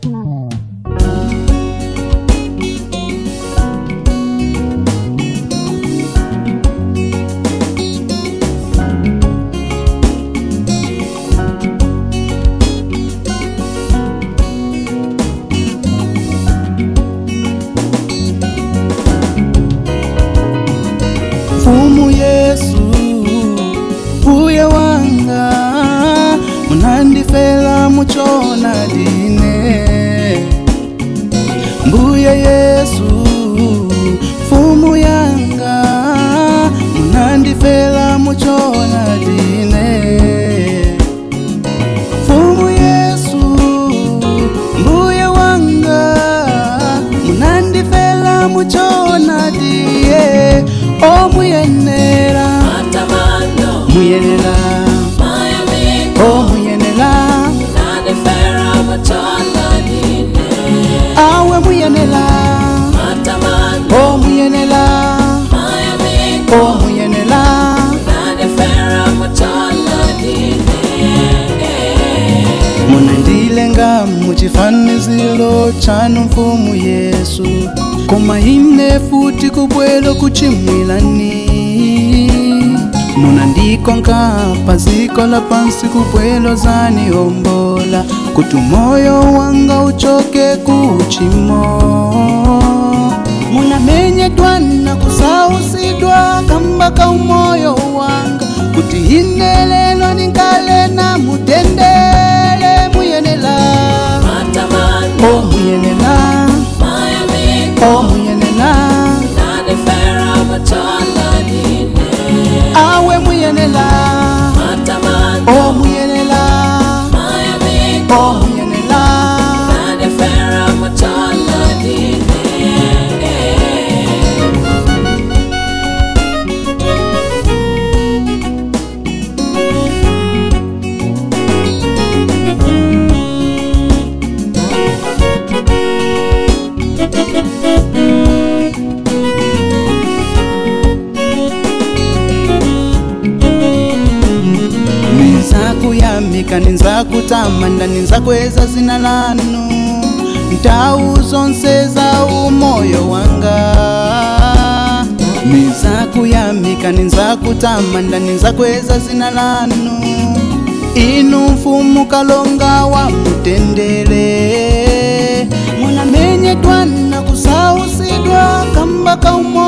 mfumu yesu mbuye wanga munandifela muchona dine mbuye yesu mfumu yanga munandifela muchona dine mfumu yesu mbuye wanga munandifela muchona diye omuyenera Matamando, muyenera my amigo, omuyenera nanifera matola dine. awe muyenera Matamando, omuyenera my amigo, omuyenera nanifera matola dine. munandilenga muchifaniziro chanu mfumu yesu koma ine futi kubwelo kuchimwilani munandikonka paziko la pansi kubwelo zaniombola kuti moyo wanga uchoke kuchimo munamenyedwa na kusausidwa kamba ka umoyo wanga kuti ine lelo ninkale na mutendele muyenela Matamando, o muyenela my amigo, o muyenela nanifera matola dine. awe muyenela Matamando, o muyenela my amigo, o muyenela nanifera matola dine. ninzakuyamika ninzakutamanda ninzakweza zina lanu nthawi zonse za umoyo wanga ninzakuyamika ninzakutamanda ninzakweza zina lanu inu mfumu kalonga wa mutendere munamenyedwa na kusausidwa kamba ka umoyo